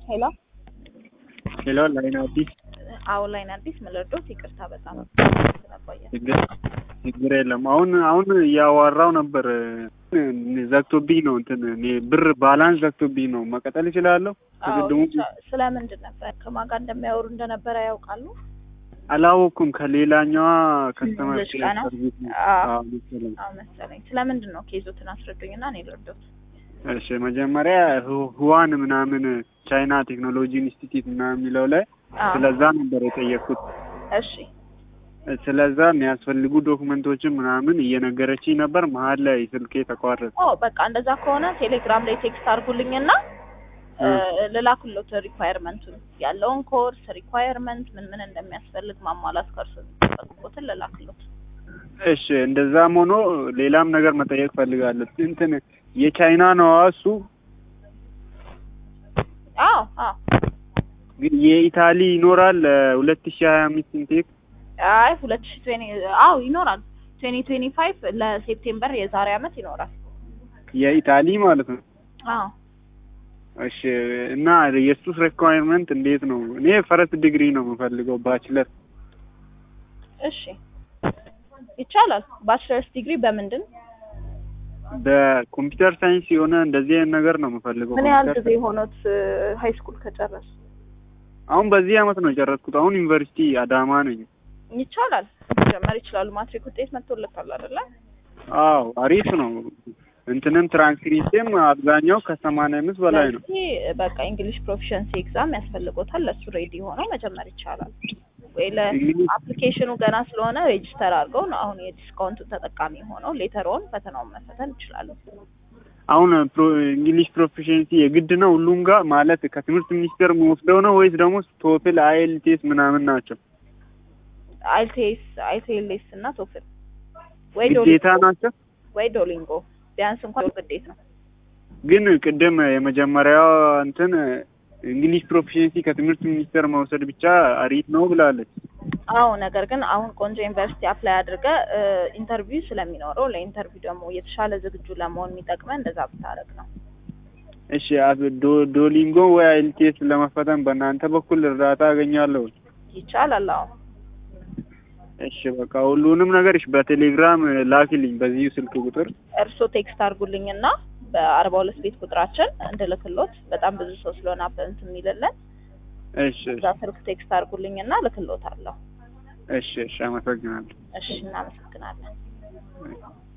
ሄሎ ሄሎ ላይን አዲስ አዎ ላይን አዲስ ምልርዶት ይቅርታ በጣም ስለቆየ ችግር ችግር የለም። አሁን አሁን እያዋራው ነበር ዘግቶብኝ ነው እንትን እኔ ብር ባላንስ ዘግቶብኝ ነው። መቀጠል እችላለሁ? ከቅድሙ ስለምንድን ነበር ከማን ጋር እንደሚያወሩ እንደነበረ ያውቃሉ? አላወኩም። ከሌላኛዋ ከስተመር ልጅ ጋር ነው? ሰርቪስ ነው። አዎ። አዎ መሰለኝ። አዎ መሰለኝ። ስለምንድን ነው ኬዞትን አስረዱኝና እኔ ልርዶት። እሺ መጀመሪያ ሁ- ሁዋን ምናምን ቻይና ቴክኖሎጂ ኢንስቲትዩት ምናምን የሚለው ላይ አዎ። ስለዛ ነበር የጠየቅኩት። እሺ ስለዛ የሚያስፈልጉ ዶክመንቶችን ምናምን እየነገረችኝ ነበር። መሀል ላይ ስልኬ ተቋረጠ። ኦ በቃ እንደዛ ከሆነ ቴሌግራም ላይ ቴክስት አድርጉልኝና እ፣ ልላክሎት ሪኳየርመንቱን ያለውን ኮርስ ሪኳየርመንት ምን ምን እንደሚያስፈልግ ማሟላት ከእርሱ የሚጠበቅቦትን ልላክሎት። እሺ እንደዛም ሆኖ ሌላም ነገር መጠየቅ ፈልጋለሁ። እንትን የቻይና ነው እሱ፣ አዎ አዎ ግን የኢታሊ ይኖራል ሁለት ሺ ሀያ አምስት ኢንቴክ አይ ሁለት ሺ ትዌኒ አዎ ይኖራል። ትዌኒ ትዌኒ ፋይቭ ለሴፕቴምበር የዛሬ አመት ይኖራል። የኢታሊ ማለት ነው። አዎ እሺ እና የሱስ ሪኳየርመንት እንዴት ነው? እኔ ፈረስት ዲግሪ ነው የምፈልገው ባችለር። እሺ ይቻላል። ባችለርስ ዲግሪ በምንድን በኮምፒውተር ሳይንስ የሆነ እንደዚህ አይነት ነገር ነው የምፈልገው። ምን ያህል ኮምፒውተር ጊዜ ሆኖት ሀይ ስኩል ከጨረሱ? አሁን በዚህ አመት ነው የጨረስኩት። አሁን ዩኒቨርሲቲ አዳማ ነኝ። ይቻላል መጀመር ይችላሉ። ማትሪክ ውጤት መጥቶለታል አይደለ? አዎ አሪፍ ነው። እንትንም ትራንስክሪፕትም አብዛኛው ከሰማንያ አምስት በላይ ነው። ስለዚህ በቃ እንግሊሽ ፕሮፊሸንሲ ኤግዛም ያስፈልጎታል። ለሱ ሬዲ ሆነው መጀመር ይቻላል። ወይ እንግሊሽ- ለአፕሊኬሽኑ ገና ስለሆነ ሬጅስተር አድርገው ነው አሁን የዲስካውንቱ ተጠቃሚ ሆነው ሌተሮን ፈተናውን መፈተን ይችላሉ። አሁን ፕሮ- እንግሊሽ ፕሮፊሽንሲ የግድ ነው ሁሉም ጋር ማለት ከትምህርት ሚኒስቴር የሚወስደው ነው ወይስ ደግሞ ቶፍል አይኤልቲኤስ ምናምን ናቸው? አይቴስ አይቴልስ እና ቶፍል ወይ ግዴታ ዶሊንጎ ናቸው? ወይ ዶሊንጎ ቢያንስ እንኳን ግዴታ ነው። ግን ቅድም የመጀመሪያው እንትን እንግሊሽ ፕሮፊሽንሲ ከትምህርት ሚኒስቴር መውሰድ ብቻ አሪፍ ነው ብላለች። አዎ ነገር ግን አሁን ቆንጆ ዩኒቨርሲቲ አፕላይ አድርገ ኢንተርቪው ስለሚኖረው ለኢንተርቪው ደግሞ የተሻለ ዝግጁ ለመሆን የሚጠቅመን እንደዛ ብታረግ ነው። እሺ አብ- ዶ- ዶሊንጎ ወይ አይኤልቲኤስ ለመፈተን በእናንተ በኩል እርዳታ አገኛለሁ? ይቻላል። አዎ እሺ በቃ ሁሉንም ነገር እሺ በቴሌግራም ላኪልኝ በዚሁ ስልክ ቁጥር። እርሶ ቴክስት አድርጉልኝና በአርባ ሁለት ቤት ቁጥራችን እንድልክሎት በጣም ብዙ ሰው ስለሆነ አበንት የሚልልን እሺ እዛ ስልክ ቴክስት አድርጉልኝና ልክሎት አለሁ። እሺ እሺ አመሰግናለሁ። እሺ እናመሰግናለን።